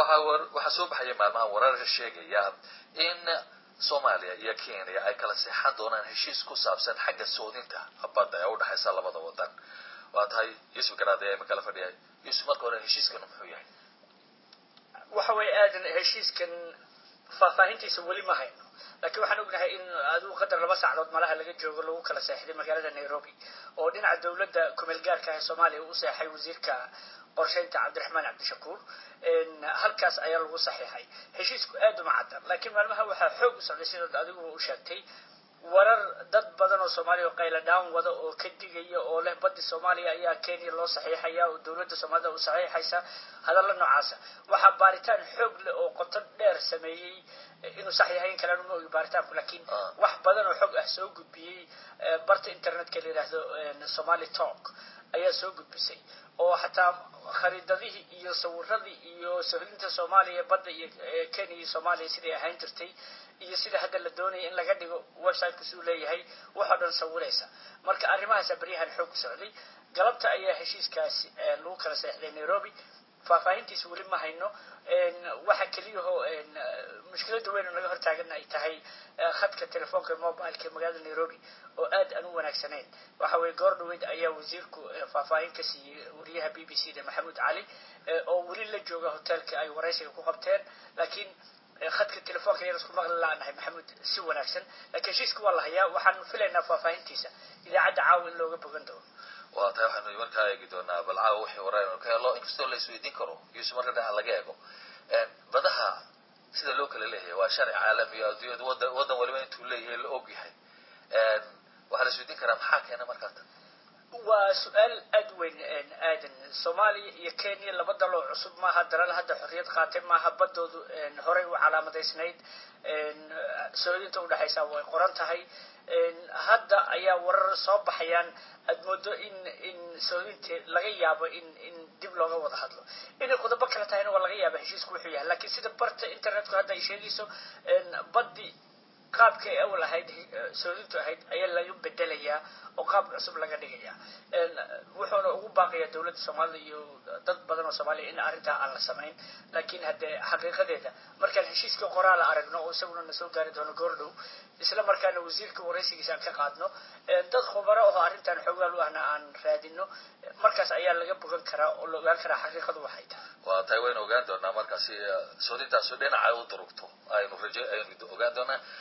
waxa waxaa soo baxaya maalmaha warar sheegaya in soomaaliya iyo kenya ay kala seexan doonaan heshiis ku saabsan xagga soodinta badda ee udhexaysa labada wadan waa tahay yuusuf garaade ee makala fadhiya yuusuf marka hore heshiiskan muxuu yahay waxa way aadan heshiiskan faahfaahintiisa weli ma hayno laakiin waxaan ognahay in aduu qadar laba sacdood malaha laga joogo lagu kala seexday magaalada nairobi oo dhinaca dawladda kumeel gaarka ah ee soomaaliya u seexay wasiirka qorshaynta cabdiraxmaan cabdishakuur halkaas ayaa lagu saxiixay heshiisku aad uma caddan laakiin maalmaha waxaa xoog u socday sidaad adiguba u sheegtay warar dad badan oo soomaaliya oo qayla dhaan wada oo ka digaya oo leh baddi soomaaliya ayaa kenya loo saxiixaya oo dawladda soomaalida u saxiixaysa hadalla noocaasa waxaa baaritaan xoog leh oo qoto dheer sameeyey inuu sax yahay in kalena ma ogi baaritaanku laakiin wax badan oo xog ah soo gudbiyey barta internetka la yidhaahdo somali talk ayaa soo gudbisay oo xataa khariidadihii iyo sawiradii iyo sohlinta soomaaliya badda iyo kenya iyo soomaaliya siday ahaan jirtay iyo sida hadda la doonaya in laga dhigo websiteka suu leeyahay waxoo dhan sawiraysa marka arrimahaasa baryahan xoog ku socday galabta ayaa heshiiskaasi lagu kala seexday nairobi faahfaahintiisa weli ma hayno waxa keliyahoo mushkilada weyn oo naga hortaagana ay tahay khadka telefoonka mobileka ee magaalada nairobi oo aad aan u wanaagsanayn waxa weye goor dhaweyd ayaa wasiirku faahfaahin ka siiyey wariyaha b b c da maxamuud cali oo weli la jooga hotelka ay waraysiga ku qabteen laakiin khadka telefoonka yaan isku maqli la-nahay maxamuud si wanaagsan laakiin heshiiska waa la hayaa waxaan filaynaa faahfaahintiisa idaacadda caawa in looga bogan doono waa tahay waxaanu markaa eegi doonaa bal caawa wixii wareer ka helo inkastoo la isweydiin karo yuusuf marka dhinaca laga eego badaha sida loo kala leeyahay waa sharci caalami o adduunyada wadan wadan waliba intuu leeyahay la og yahay waxaa la isweydiin karaa maxaa keena markaa tan waa su-aal aad weyn aadan soomaaliya iyo kenya laba daloo cusub maaha dalal hadda xorriyad qaatay maaha baddoodu horey u calaamadaysnayd soodinta udhexaysa way qoran tahay hadda ayaa warar soo baxayaan aad moodo in in soodinta laga yaabo in in dib looga wada hadlo inay qodobo kale tahayna waa laga yaaba heshiisku wuxuu yahay lakiin sida barta internetku hadda ay sheegayso baddi qaabka ay awal ahayd soodintu ahayd ayaa laga bedelayaa oo qaab cusub laga dhigaya wuxuuna ugu baaqaya dawladda soomaalida iyo dad badan oo soomaaliya in arrintaa aan la samayn laakiin haddee xaqiiqadeeda markaan heshiiska qoraala aragno oo isaguna na soo gaari doono goordhow isla markaana wasiirka waraysigiisa aan ka qaadno dad khubaro oo arrintan xoogaal u ahna aan raadino markaas ayaa laga bogan karaa oo la ogaan karaa xaqiiqadu waxay tahay waa tahay waynu ogaan doonaa markaasi soodintaasu dhinaca u durugto aynu raje aynu ogaan doonaa